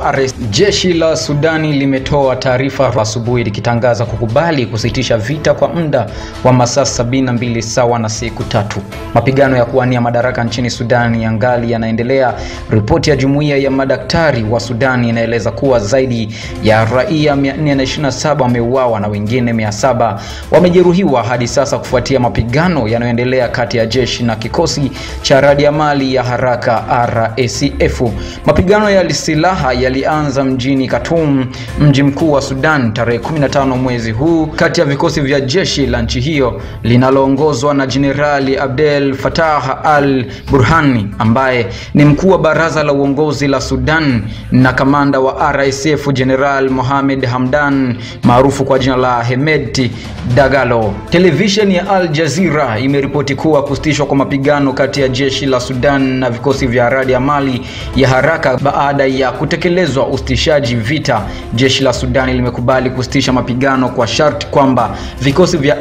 wa RS. Jeshi la Sudani limetoa taarifa asubuhi likitangaza kukubali kusitisha vita kwa muda wa masaa sabini na mbili sawa na siku tatu. Mapigano ya kuwania madaraka nchini Sudani yangali yanaendelea. Ripoti ya jumuiya ya madaktari wa Sudani inaeleza kuwa zaidi ya raia 427 wameuawa na wengine 700 wamejeruhiwa hadi sasa kufuatia mapigano yanayoendelea kati ya jeshi na kikosi cha radiamali ya haraka RSF. Mapigano ya silaha yalianza mjini Khartoum, mji mkuu wa Sudan, tarehe 15 mwezi huu kati ya vikosi vya jeshi la nchi hiyo linaloongozwa na Jenerali Abdel Fattah al-Burhani ambaye ni mkuu wa baraza la uongozi la Sudan na kamanda wa RSF General Mohamed Hamdan maarufu kwa jina la Hemedti Dagalo. Televisheni ya Al Jazeera imeripoti kuwa kusitishwa kwa mapigano kati ya jeshi la Sudan na vikosi vya radi mali ya haraka baada ya kutekelezwa usitishaji vita. Jeshi la Sudani limekubali kusitisha mapigano kwa sharti kwamba vikosi vya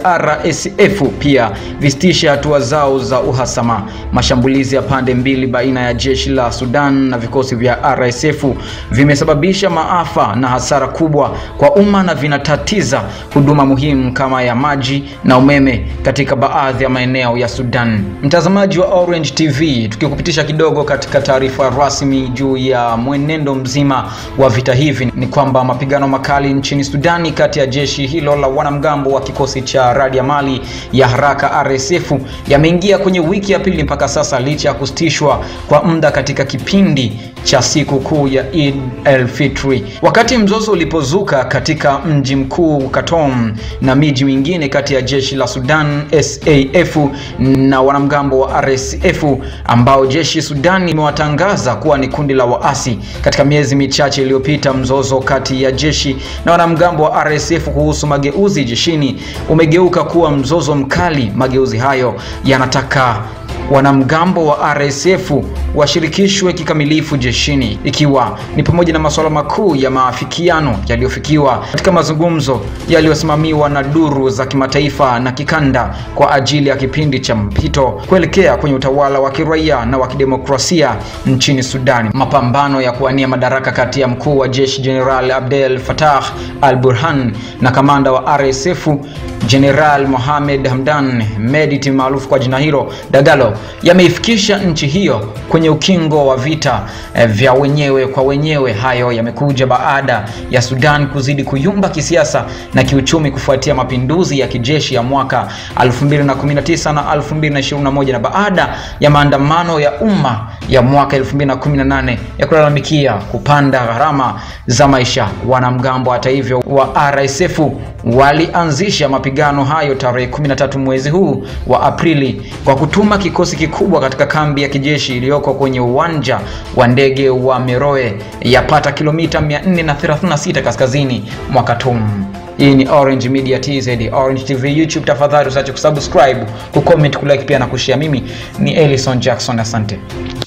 RSF pia visitishe hatua zao za uhasama. Mashambulizi ya pande mbili baina ya jeshi la Sudan na vikosi vya RSF vimesababisha maafa na hasara kubwa kwa umma na vinatatiza huduma muhimu kama ya maji na umeme katika baadhi ya maeneo ya Sudan. Mtazamaji wa Orange TV, tukikupitisha kidogo katika taarifa rasmi juu ya mwenendo mzima wa vita hivi ni kwamba mapigano makali nchini Sudani kati ya jeshi hilo la wanamgambo wa kikosi cha radiamali ya haraka RSF yameingia kwenye wiki ya pili mpaka sasa licha ya kusitishwa kwa muda katika kipindi cha siku kuu ya Eid el-Fitri. Wakati mzozo ulipozuka katika mji mkuu Khartoum na miji mingine kati ya jeshi la Sudan SAF na wanamgambo wa RSF ambao jeshi Sudan imewatangaza kuwa ni kundi la waasi. Katika miezi michache iliyopita, mzozo kati ya jeshi na wanamgambo wa RSF kuhusu mageuzi jeshini umegeuka kuwa mzozo mkali. Mageuzi hayo yanataka wanamgambo wa RSF washirikishwe kikamilifu jeshini ikiwa ni pamoja na masuala makuu ya maafikiano yaliyofikiwa katika mazungumzo yaliyosimamiwa na duru za kimataifa na kikanda kwa ajili ya kipindi cha mpito kuelekea kwenye utawala wa kiraia na wa kidemokrasia nchini Sudani. Mapambano ya kuwania madaraka kati ya mkuu wa jeshi General Abdel Fattah al-Burhan na kamanda wa RSF General Mohamed Hamdan Mediti maarufu kwa jina hilo Dagalo yameifikisha nchi hiyo kwenye ukingo wa vita eh, vya wenyewe kwa wenyewe. Hayo yamekuja baada ya Sudan kuzidi kuyumba kisiasa na kiuchumi kufuatia mapinduzi ya kijeshi ya mwaka 2019 na 2021 na baada ya maandamano ya umma ya mwaka 2018 ya kulalamikia kupanda gharama za maisha. Wanamgambo hata hivyo wa RSF walianzisha mapigano hayo tarehe 13 mwezi huu wa Aprili kwa kutuma kikosi kikubwa katika kambi ya kijeshi iliyoko kwenye uwanja wa ndege wa Meroe yapata kilomita 436 kaskazini mwa Khartoum. Hii ni Orange Media TZ, Orange TV YouTube. Tafadhali usiache kusubscribe, kucomment, kulike pia na kushare. Mimi ni Ellison Jackson, asante.